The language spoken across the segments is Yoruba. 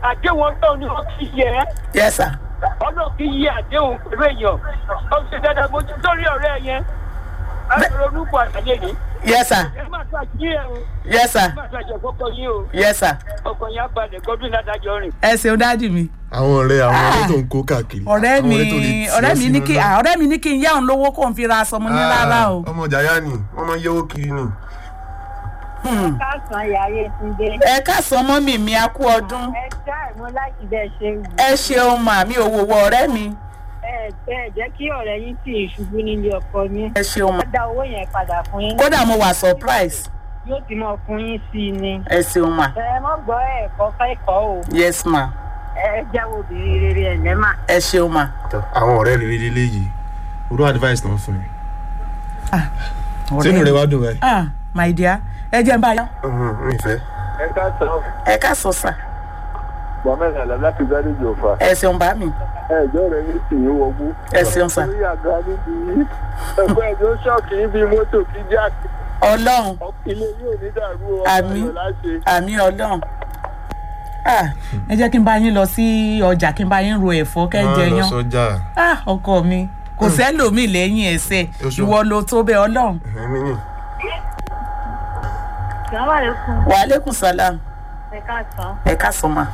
àdéhùn ọlọ́run ni wọ́n fi yẹ ẹ́ yes sir ọlọ́run kì í yẹ àdéhùn pẹ̀lú èèyàn ó ṣe dáadáa mo ti sórí ọ̀rẹ́ yẹn ẹ ronú pọ̀ àtàlẹ́ ni yes sir ẹ má tó àjí ẹ o yes sir ẹ má tó àjọ kọ́kọ́ yín o yes sir ọkọ̀ yẹn á balẹ̀ gọ́dún ládàjọ́ rìn. ẹ ṣeun dáàdì mi àwọn ọ̀rẹ́ àwọn Ah. ọ̀rẹ́ tó ń kó káàkiri ọ̀rẹ́ àwọn mi tó lè tì ọ́ ọ̀rẹ́ mi ní sínú kí náà. ah, ọ̀rẹ́ mi ní kí n yá òun lówó kó n fi ra aṣọ mo ní Ah, rárá o ọmọ jàyà ni wọ́n máa ń yẹ́wó kiri ni. Hmm. káàsán yàrá ìtúndé ẹ káàsán mọ́mì mi a kú ọdún ẹ já ìmú láti bẹ́ẹ̀ ṣe wù ẹ ṣeun mà mí ò wòwò ọ̀rẹ́ mi ẹ ẹ jẹ́ kí ọ̀rẹ́ yín sì ṣubú nílé ọkọ yín ẹ ṣeun mà wọ́n dá owó yẹn padà fún yín kódà mo wà surprise yóò ti mọ fún yín sí i ni ẹ ṣeun mà ẹ mọ́ gbọ́ ẹ̀kọ́ kẹ́kọ̀ọ́ o yes ma ẹ jáwọ́ obìnrin rere ẹ̀ lẹ́mà. ẹ ṣeun mà àwọn ọ̀rẹ́ rere lílé yìí orú advice náà fún mi. sínú ọ̀rẹ́ rẹ mi wá dùn báyìí. ah my dear ẹ jẹ́ n bá yá mi ìfẹ́. ẹ ká sọ ẹ káàsán sà mohammed alam láti gbádùn ìjọba ẹ ṣeun bá mi ẹjọ rẹ ní sì ń wọgbó. ẹ ṣeun sà orí àga níbi ẹgbẹ́ ẹjọ́ ṣọ́ọ̀kì níbi mọ́tò kí jáàkì ọlọ́run ilé yóò ní dàrú ọmọ Àmín. ayọ̀ láṣẹ. àmì ọlọ́run ah ẹ jẹ́ kí n bá yín lọ sí ọjà kí n bá yín ro ẹ̀fọ́ kẹ́ jẹ Máa lọ yán sọ́jà ah ọkọ mi kò sẹ́lòmíì lẹ́yìn ẹsẹ̀ Oṣù. ìwọ ló tó bẹ́ẹ̀ ọlọ́run èmi ni. sàmà lè fún wàhálẹ́kùn sálám ẹ káàsán ẹ káàsán ma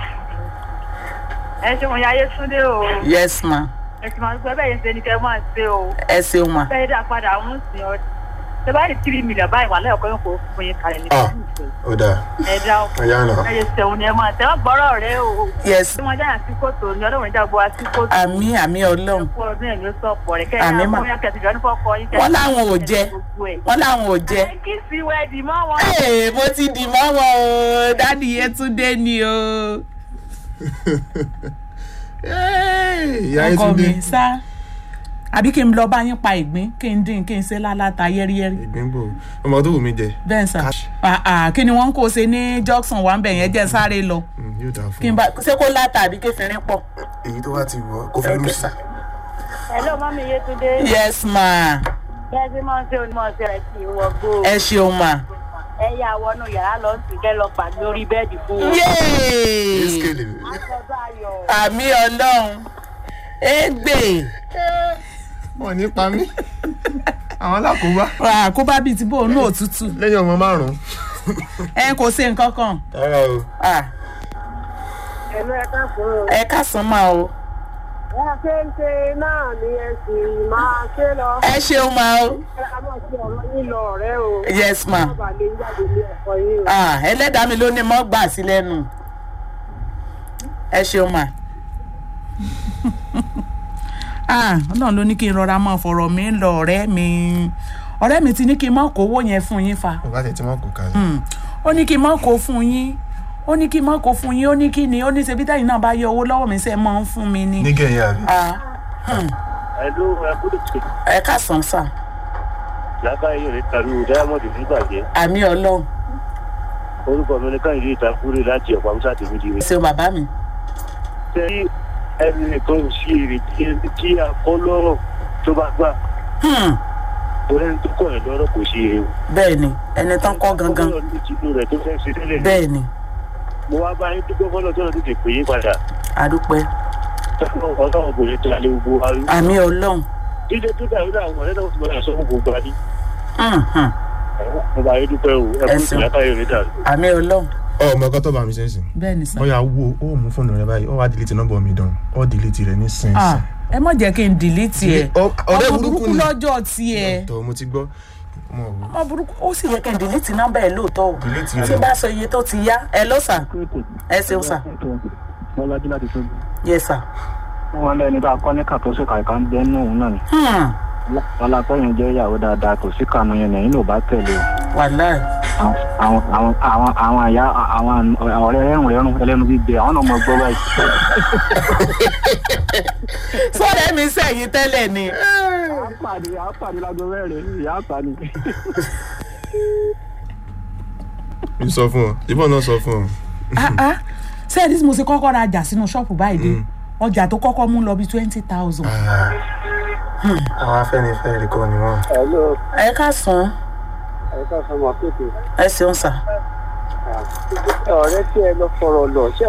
ẹ ṣe wọn yáyé túndé o yes ma ẹ sì máa ń gbọ́ bẹ́ẹ̀ yẹn ṣe ni kẹ́ máa ṣe o ẹ ṣeun ma bẹ́ẹ̀ dá padà ń sìn ọ́ ṣe bá rí tírí mílíọ̀nù báyìí wà lẹ́yìn ọkọ̀ yóò kó fún yín kalẹ̀ ní Ah. ó dáa ẹ dá ọkọ̀ ẹ̀yà náà. ẹ yẹ sẹ̀wọ̀n ni ẹ máa tẹ́ wọ́n gbọ́rọ̀ rẹ o yes tí wọ́n jáyà sí kòtò ní ọlọ́run ìjà gbọ́ sí kòtò àmì àmì ọlọ́run fún ọdún ẹ̀mí ó sọ̀pọ̀ rẹ̀ kẹ́ Àmín mà. ẹ̀ ẹ̀ kẹ́sìjọ́ ní fọ́kọ yín Wọ́n láwọn ò jẹ. wọ́n láwọn ò jẹ ẹ kí sí wẹ́ẹ̀dì mọ́ wọn. Ee, mo ti dì mọ́ wọn o dádì Yétúndé ni o ìyá ọkọ Yétúndé mi sá àbí kí n lọ bá yín pa ìgbín kí n dín kí n ṣe láláta yẹ́rìyẹ́rì ìgbíngbò ọmọ tó wù mí jẹ bẹ́ẹ̀ sà Cash. Ah, ah, kí ni wọ́n ń kó ṣe ní Jackson wà ń bẹ̀ yẹn jẹ́ sáré lọ Mm, yóò dáa kí n fún bá ṣé kó láta àbí kéfìrín pọ̀ èyí tó bá ti wọ kó fẹ́ lù Okay, sí. sir. hello mọ́mí Yétúndé yes ma bẹ́ẹ̀ sí máa ń ṣe onímọ̀ ṣe rẹ̀ sí ìwọ̀gbó ẹ ṣeun ma ẹ yà wọnú yàrá lọ sí kẹ́ lọ pàdé lórí bẹ́ẹ̀dì fún wọn. yéé Eskele. àtọ́jú ayọ̀ àmì ọlọ́run égbè wọn ní pa mí àwọn alákòóbá àkóbá bíi ti bóun náà òtútù lẹ́yìn ọmọ márùn-ún. ẹ kò ṣe nǹkan kan rárá o Ah, ẹ̀lú ẹ̀ka fún un. ẹ káàsán máa o wọ́n ṣe ń ṣe náà ni ẹ sì máa ṣe lọ. ẹ ṣeun máa o ẹ máa ṣe ọ̀rọ̀ yín lọ ọ̀rẹ́ o. yes ma wọ́n bá lè jáde ní ẹ̀kọ́ yín o. Ah, ẹlẹ́dàá mi ló ní mọ́ gbà sí lẹ́nu ẹ ṣeun ma Ah, ọlọ́run ló ní kí n rọra mọ́ fọ̀rọ̀ mi lọ ọ̀rẹ́ mi ọ̀rẹ́ mi ti ní kí n mọ́ kówó yẹn fún yín fa ọba tẹ̀ tí wọ́n kò kalẹ̀. Hmm. ó ní kí n mọ́ kó fún yín ó ní kí n mọ́ kó fún yín ó ní kí ni ó ní ṣebí táyì náà bá yọ owó lọ́wọ́ mi sẹ́ mọ́ ń fún mi ni. nígẹ̀ yẹn àbí. Ah, hmm. ẹ̀lú ẹ̀kúrò ẹ káàsán sà lákàáyé rẹ̀ tàbí diamond nígbàjẹ́ àmì ọlọ́run orúkọ mi ní káyìí ìtakúrè láti ọ̀pọ̀ àmúṣà tèmi di rẹ̀. ṣeun bàbá mi. sẹ́yìn ẹni nìkan ò sí èrè tí ẹni tí a kọ́ lọ́rọ̀ tó bá gbà Hmm. torí ẹni tó kọ̀ ẹ̀ lọ́rọ̀ kò sí èrè o. bẹ́ẹ̀ ni ẹni tán kọ́ gangan ọlọ́run ní tinú rẹ̀ tó fẹ́ ṣe tẹ́lẹ̀ ní. bẹ́ẹ̀ ni mo wá bá yín dúpẹ́ fọlọ́ tó náà tètè pè yín padà àdúpẹ́ ọlọ́run kò ní tó alẹ́ gbogbo wa rí. àmì ọlọ́run jíjẹ tó dàrú dà àwọn ọ̀rẹ́ náà ti máa sọ fún gbogbo wa ní. Hmm, hmm. mo bá yín dúpẹ́ o ẹ Ẹ kú ṣeun. ìlàkàyè rẹ̀ dàrú. àmì ọlọ́run ọmọ ọkọ tó bá mi sẹ́sìn. bẹ́ẹ̀ ni sà. wọ́n yà wo ó mú fóònù rẹ báyìí ó wá delete nọ́mbà mi dán ó delete rẹ ní Ah, sínsìn. ẹ má jẹ́ kí n dìlítì ẹ̀ Ọ- ọ̀rẹ́ ọmọ burúkú burúkú ni. lọ́jọ́ tiẹ̀ tọ́ mo ti gbọ́ ọmọ òwú. ọmọ burúkú ó sì yẹ kí n dìlítì nọ́mbà ẹ̀ lóòótọ́ o Delete tí rẹ̀. bá sọ iye tó ti yá ẹ lọ sà ẹ ṣeun sà wọ́n lájú láti tóbi. yẹ sà. wọ́n lẹ́ni tá a kọ́ ní kàtó sí kàìká ń bẹ́ nù náà ni. Hmm, ọlápẹ́yìn jẹ́ ìyàwó dáadáa kò sí kànú yẹn lẹ́yìn ló bá tẹ̀lé o. wàláì àwọn àwọn àwọn àwọn àyà àwọn ọ̀rẹ́ ẹ̀rùn ẹ̀rùn ẹlẹ́nu gbígbé àwọn náà mọ gbọ́ báyìí. sọ́ọ̀rẹ́ mi sẹ́yìn tẹ́lẹ̀ ni àpàdé àpàdé lágbo mẹ́rin ìyá àpàdé. mi sọ fún ọ ìbọn náà sọ fún ọ. Ah, ah. sẹ́ẹ̀dí tí mo ṣe kọ́kọ́ ra ọjà sínú ṣọ́ọ̀pù báyìí dé ọjà tó kọ́kọ́ mú lọ bí twenty thousand. àwọn afẹ́nifẹ́re kọ́ ni wọ́n. ẹ̀lọ́ ẹ ká sàn ẹ̀ka sọmọ kéèké ẹ ṣeun sà. ọ̀rẹ́ tí ẹ lọ fọ̀rọ̀ lọ ṣé